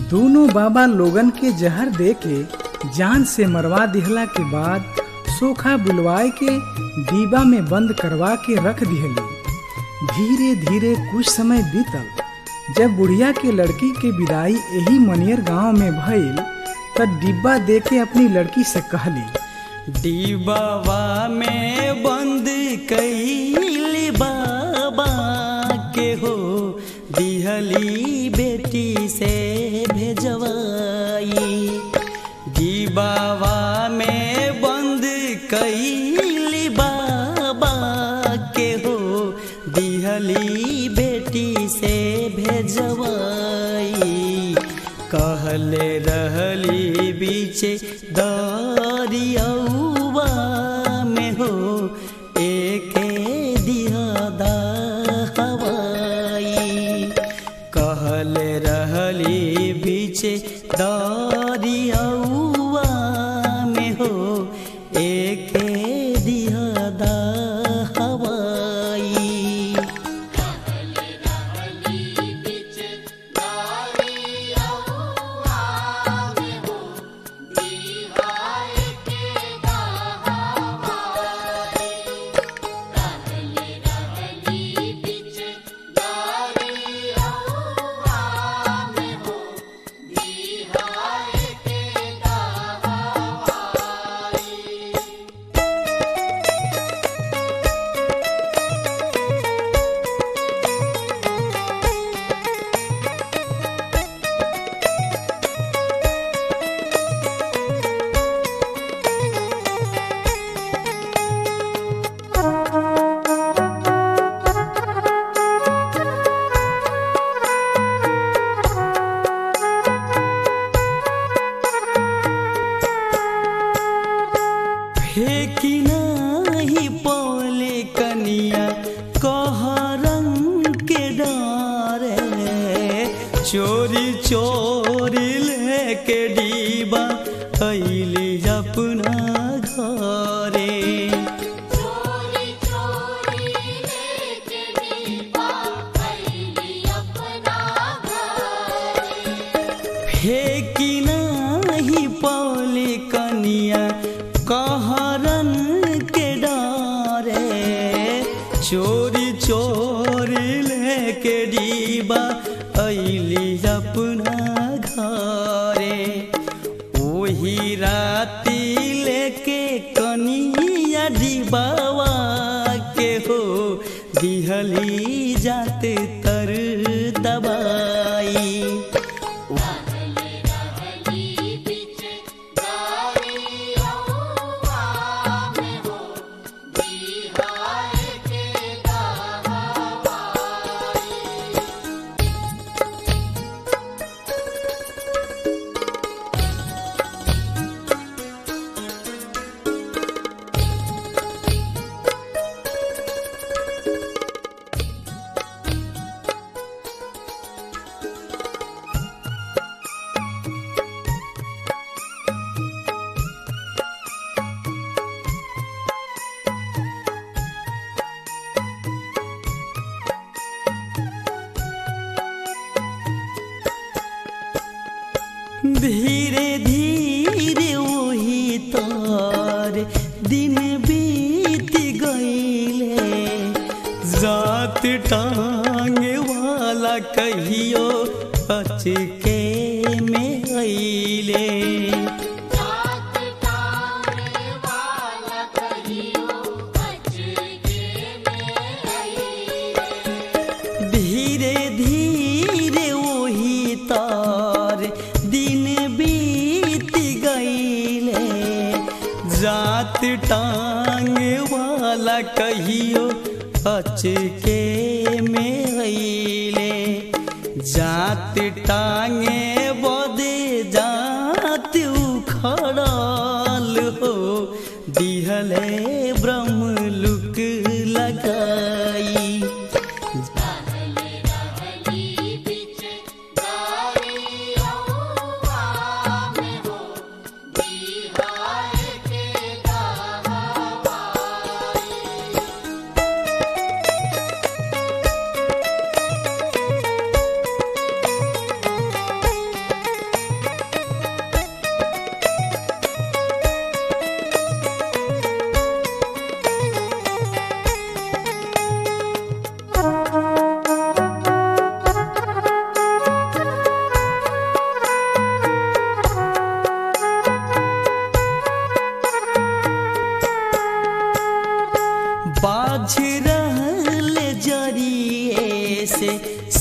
दोनों बाबा लोगन के जहर दे के जान से मरवा दिहला के बाद सोखा बुलवाए के डिब्बा में बंद करवा के रख दिहली धीरे धीरे कुछ समय बीतल जब बुढ़िया के लड़की के विदाई यही मनियर गांव में भइल तब डिब्बा दे के अपनी लड़की से कहली डिबावा में बंद कैली बाबा के हो दिहली बेटी से भेजवाई डिबावा में बंद कैली बाबा के हो दिहली बेटी से भेजवाई कहले रहली बीचे दरियौवा में हो एके दिहदा हवाई कहले रहली बीचे दरियौवा में हो एके दिहदा हवाई फेंकी नहीं पौले कनिया कह रंग के डारे चोरी चोरी लेके डीबा अली अपना घरे फेंकी नहीं पौली कनिया कहरन के डारे चोरी चोरी लेके डीबा अली अपना घरे ओही राती लेके कनिया डीबावा के हो दिहली जाते तर दबाई धीरे धीरे वही तार दिन बीत गईले जात टांगे वाला कहियो अचके में अइले धीरे धीरे वही तार दिन बीत गईले जात टांग वाला कहियो अचके में अइले जात टांगे बदे जात उखड़ल हो दिहले ब्रह्म लुक लगाई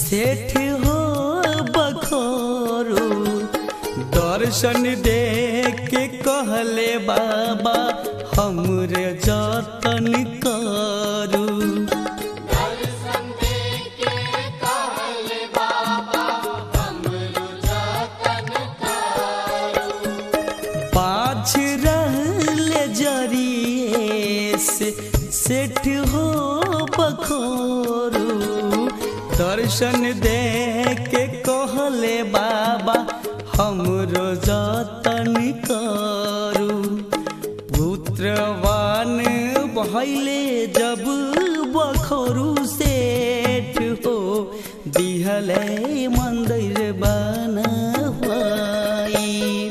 सेठ हो बखोरू दर्शन दे के कहले बाबा हमरे जतन करू पाछ रहले जरिए से सेठ हो बखोरू दर्शन दे के कहले बाबा हमरो जतन करू पुत्रवान भैले जब बखोरू सेठ हो दिहले मंदिर बनवाई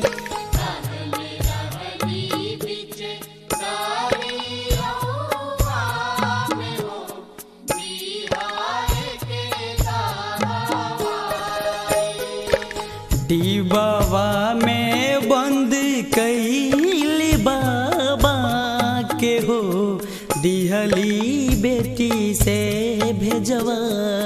डिबावा में बंद कैली बाबा के हो दिहली बेटी से भेजवाई